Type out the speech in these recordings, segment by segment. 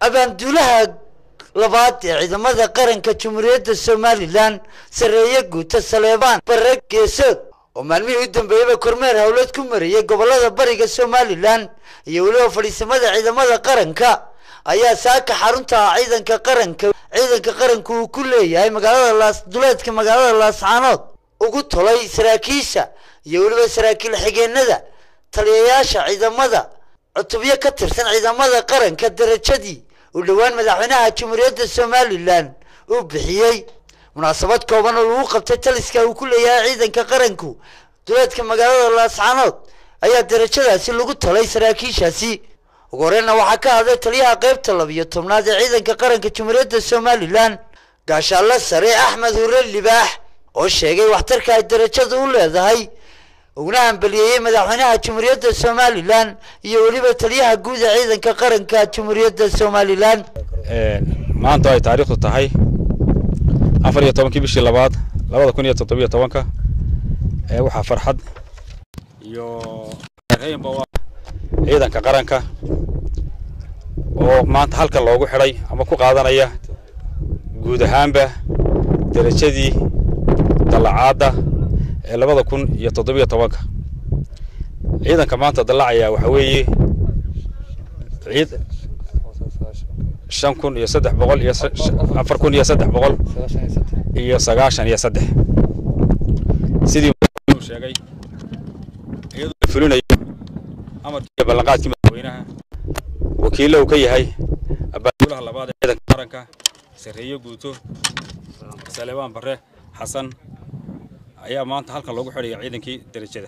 abaanduulaha labaad ee ciidamada qaranka jamhuuriyadda somalilan sarreeye guuta saleebaan bare geesood oo maalmihii u dambeeyeyba kormeer howlad ku mariyey gobolada bariga somalilan iyo weliba fadhiisamada ciidamada qaranka ayaa saaka xarunta ciidanka qaranka ciidanka qaranku uu ku leeyahay magaalada laas duleedka magaalada laascaanood ugu tolay saraakiisha iyo weliba saraakiil xigeenada taliyayaasha ciidamada cutubyo ka tirsan ciidamada qaranka darajadii uu dhowaan madaxweynaha jamhuuriyadda somalilan uu bixiyey munaasabad kooban oo lagu qabtay taliska uu ku leeyahay ciidanka qaranku duleedka magaalada laascaanood ayaa darajadaasi lagu talay saraakiishaasi ugu horeyna waxaa ka hadlay taliyaha qaybta labiyo tobnaad ee ciidanka qaranka jamhuuriyadda somalilan gaashaalla sare axmed hurre libaax oo sheegay waxtarka ay darajada u leedahay uguna hambaliyeeyey madaxweynaha jamhuuriyadda somalilan iyo weliba taliyaha guud ee ciidanka qaranka jamhuuriyadda somalilan maanta ay taariikhdu tahay afar iyo tobankii bishii labaad labada kun iyo toddobiyo tobanka ee waxaa farxad iyo reynba u ah ciidanka qaranka oo maanta halka loogu xidhay ama ku qaadanaya guud ahaanba derajadii dallacaadda ee labada kun iyo toddobiyo tobanka ciidanka maanta dallacaya waxaa weeye ciid shan kun iyo saddex boqol iyo afar kun iyo saddex boqol iyo sagaashan iyo saddex sidii uu sheegay iyadoo la fulinayo amarkii iyo ballanqaadkii madaxweynaha wakiilla uu ka yahay abaanduulaha labaad ee ciidanka qaranka sarreeye guuto salebaan bare xasan ayaa maanta halkan loogu xidhaya ciidankii derajada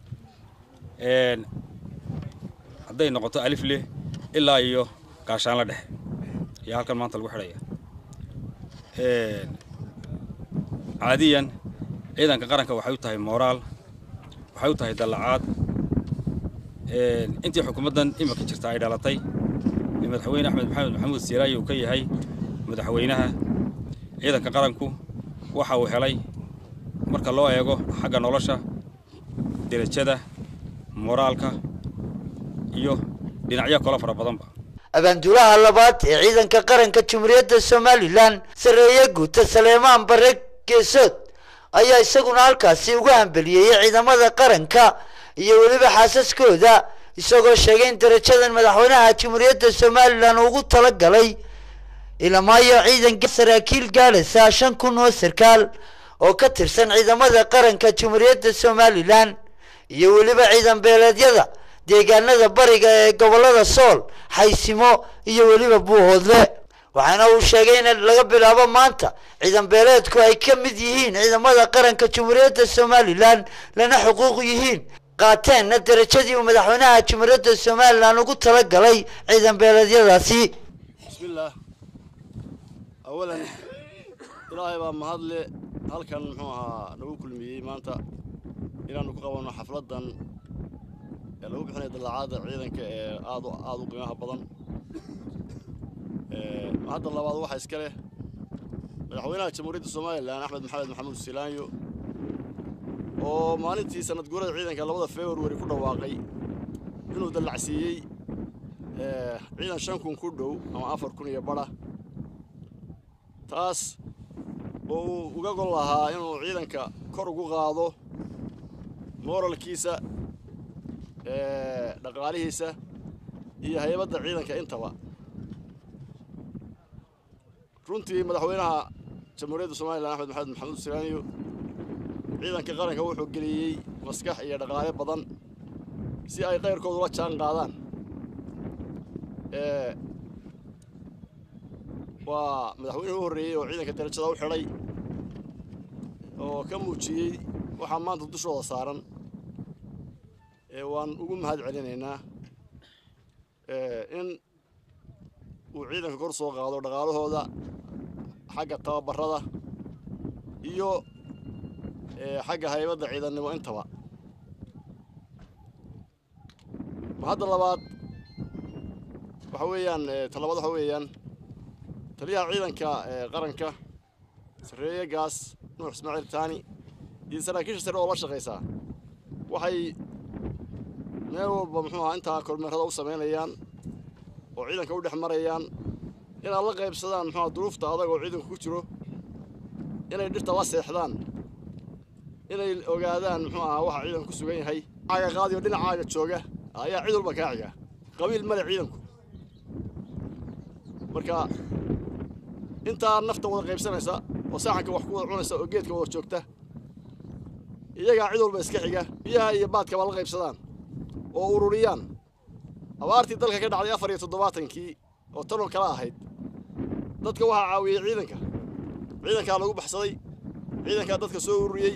hadday noqoto alifle ilaa iyo gaashaanla dhexe ayaa halkan maanta lagu xidhaya caadiyan ciidanka qaranka waxay u tahay mooraal waxay u tahay dallacaad intii xukuumaddan iminka jirta ay dhalatay ee madaxweyne axmed maxamed maxamuud siiraayi uu ka yahay madaxweynaha ciidanka qaranku waxa uu helay marka loo eego xagga nolosha derajada moraalka iyo dhinacyo kalo fara badanba abaanduulaha labaad ee ciidanka qaranka jamhuuriyadda somalilan sarreeye guuta saleemaan bare geesood ayaa isaguna halkaasi ugu hambeliyeeyey ciidamada qaranka iyo weliba xaasaskooda isagoo sheegay in darajadan madaxweynaha jamhuuriyadda somalilan ugu tala galay ilamaayo ciidanka saraakiil gaalasa shan kun oo sarkaal oo ka tirsan ciidamada qaranka jamhuuriyadda somalilan iyo weliba ciidan beeleedyada deegaanada bariga ee gobolada sool xaysimo iyo weliba buuhoodle waxaana uu sheegay in laga bilaabo maanta ciidan beeleedku ay ka mid yihiin ciidamada qaranka jamhuuriyadda somalilan lana xuquuq yihiin qaateenna darajadii uu madaxweynaha jamhuuriyadda somalilan ugu tala galay ciidan beeleedyadaasi bismillaah awalan ilaahay baa mahadle halkan muxuu ahaa nagu kulmiyey maanta inaannu ku qabanno xafladdan ee lagu bixinayo dallacaadda ciidanka ee aad aada u qiimaha badan hadda labaad waxaa iska leh madaxweynaha jamhuuriyadda somalilan axmed maxamed maxamuud silaanyo oo maalintii sanad guurada ciidanka labada februari ku dhawaaqay inuu dallacsiiyey ciidan shan kun ku dhow ama afar kun iyo badha taas oo uu uga gol lahaa inuu ciidanka kor ugu qaado mooralkiisa dhaqaalihiisa iyo haybadda ciidanka intaba runtii madaxweynaha jamhuuriyadda somalilan axmed maxamed maxamuud silaaniyo ciidanka qaranka wuxuu geliyey maskax iyo dhaqaale badan si ay qayrkooda ula jaan qaadaan waa madaxweynuhu u horreeyey oo ciidanka darajada u xidhay oo ka muujiyey waxaa maanta dushooda saaran waan ugu mahad celinaynaa in uu ciidanka kor soo qaado dhaqaalahooda xagga tababarada iyo xagga haybadda ciidannimo intaba hadda labaad waxa weeyaan talabaad waxa weeyaan taliyaha ciidanka qaranka sarreeye gaas nuux ismaaciil taani iyo saraakiisha sare oo la shaqaysaa waxay meel walba muxuu ahaa intaa kormeerada u samaynayaan oo ciidanka u dhex marayaan inaad la qaybsadaan muxua duruufta adag oo ciidanku ku jiro inay dhirta la seexdaan inay ogaadaan muxuu ahaa waxa ciidanku ku sugan yahay caaga qaadiyo dhinacaaga jooga ayaa cid walba kaa xiga qabiil male ciidanku marka intaa nafta wada qaybsanaysa oo saaxanka wax ku wada cunaysa oo geedka wada joogta iyagaa cid walba iska xiga biyaha iyo baadkaba la qaybsadaan oo ururiyaan abaartii dalka ka dhacday afar iyo toddobaatankii oo tanoo kala ahayd dadka waxaa caawiyey ciidanka ciidankaa lagu baxsaday ciidankaa dadka soo ururiyey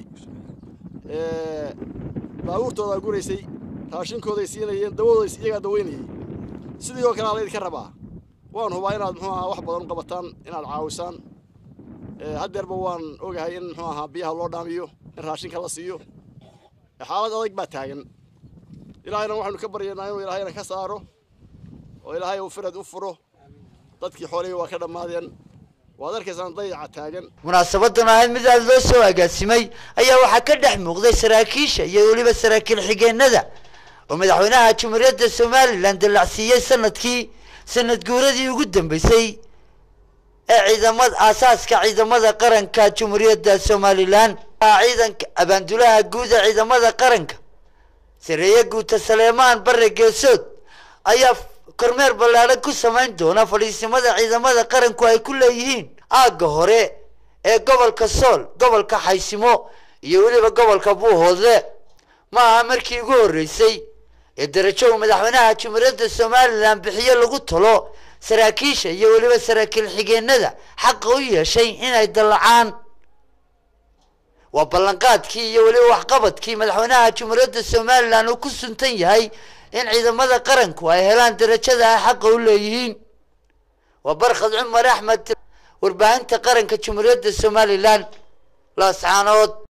baabuurtoodaa guraysay raashinkooday siinayeen dawadooda iyagaa daweynayey sidii oo kalea laydinka rabaa waan hubaa inaad muxuu ahaa wax badan u qabataan inaad caawisaan haddeerba waan ogahay in muxuu ahaa biyaha loo dhaamiyo in raashinka la siiyo xaalad adag baa taagan ilaahayna waxaynu ka baryaynaa inuu ilaahayna ka saaro oo ilaahay uu firad u furo dadkii xoolihii waa ka dhammaadeen waad arkaysaan dayaca taagan munaasabadan ahayd mid aada loo soo agaasimay ayaa waxaa ka dhex muuqday saraakiisha iyo weliba saraakiil xigeenada oo madaxweynaha jumhuuriyadda somalilan dallacsiiyey sanadkii sanad guuradii ugu dambeysay ee ciidamada aasaaska ciidamada qaranka jumhuuriyadda somalilan ciidanka abaandulaha guud ee ciidamada qaranka sareeye guuta saleemaan bare geesood ayaa kormeer ballaadhan ku samayn doona fadhiisimada ciidamada qaranku ay ku leeyihiin aagga hore ee gobolka sool gobolka xaysimo iyo weliba gobolka buuhoodle ma aha markii ugu horreysay ee darajo uu madaxweynaha jumhuuriyadda somalilan bixiyo lagu talo saraakiisha iyo weliba saraakiil xigeenada xaqa u yeeshay inay dallacaan waa ballanqaadkii iyo weliba waxqabadkii madaxweynaha jumhuuriyadda somalilan uu ku suntan yahay in ciidamada qaranku ay helaan darajada ay xaqa u leeyihiin waa barkhad cumar axmed warbaahinta qaranka jumhuuriyadda somalilan laascaanood